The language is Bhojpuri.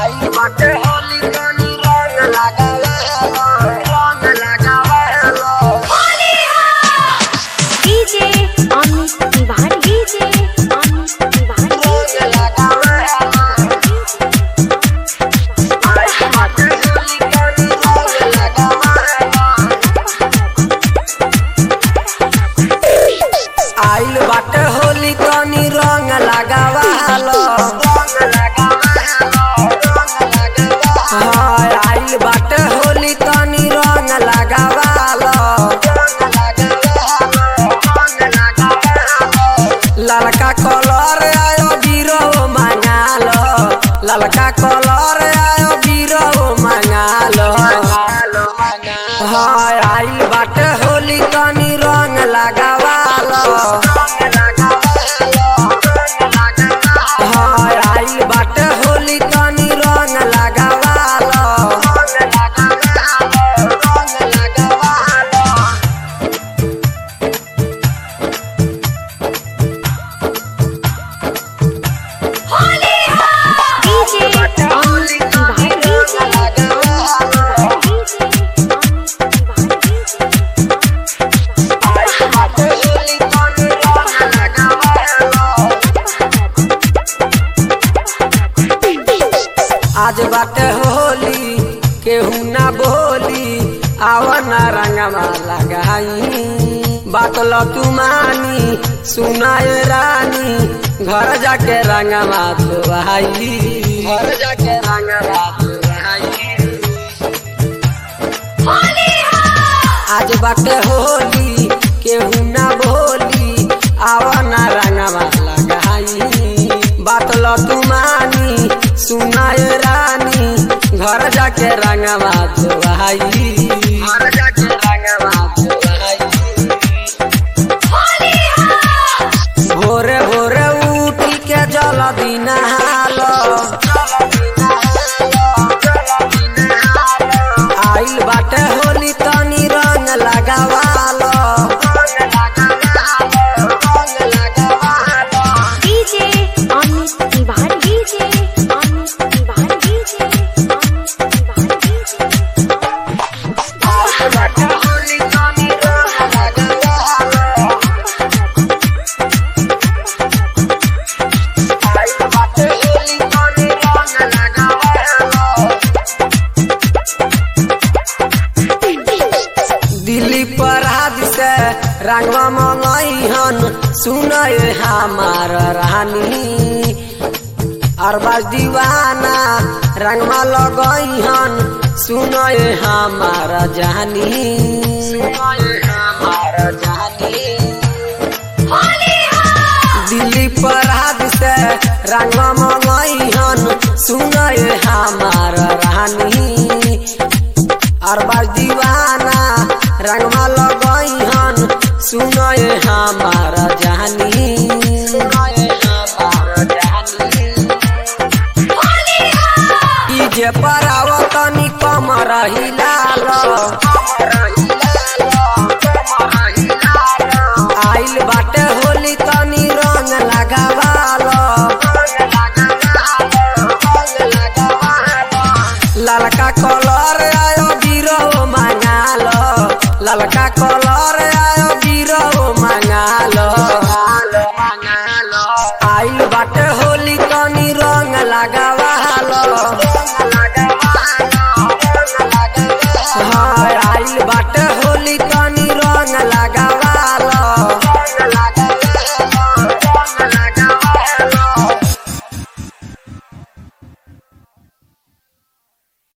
आई बाटे होली तनी रंग लगावे रंग लगावे डीजे अमित तिवारी डीजे अमित तिवारी रंग लगावे आई बाटे होली तनी रंग लगावे आइल बाटे होली तनी रंग लगावालो हाँ, आइल बाटे होली तनी रंग लगावालो ललका कलर आयो बीरो मंगालो ललका कलर आयो बीरो मंगालो हाँ आइल बाटे होली तनी रंग लगावालो हाँ आइल बाटे होली तनी रंग लगावालो डीजे अमित तिवारी डीजे अमित आज बाटे होली केहू ना बोली आवन रंगमा लगाई बात ल तू मानी सुनाए रानी घर जाके रंगमा धोआई घर जाके रंगमा धोआई आज बाटे होली केहू ना बोली आवन रंगमा लगाई बात ल तू मानी सुनाए रानी घर जाके रंगवा धोआई घर जाके रंगवा धोआई भोरे भोरे उठी के जल दिन हालो आइल बाटे होली तनी रंग लगावालो DJ Amit Tiwari DJ Amit Tiwari DJ Amit Tiwari DJ Delhi पर हाथ से रंगवा मंगई हन सुनए हमार रानी अरबाज दीवाना रंगवा लगई हन सुनए हमार जानी सुनए हमार जानी दिल्ली पर हाथ से रंगवा मंगई हन सुनए हमार रानी अरबाज दीवाना रंगवा लगई हन सुनए हमार जानी सुनए हमार जानी ई जे पराव तनी कम रहिलाल आइल बाटे होली तनी रंग लगावाल ललका कलर आयो बीरो मंगालो ललका कलर आयो बीरो मंगालो आइल बाटे होली तनी रंग लगावालो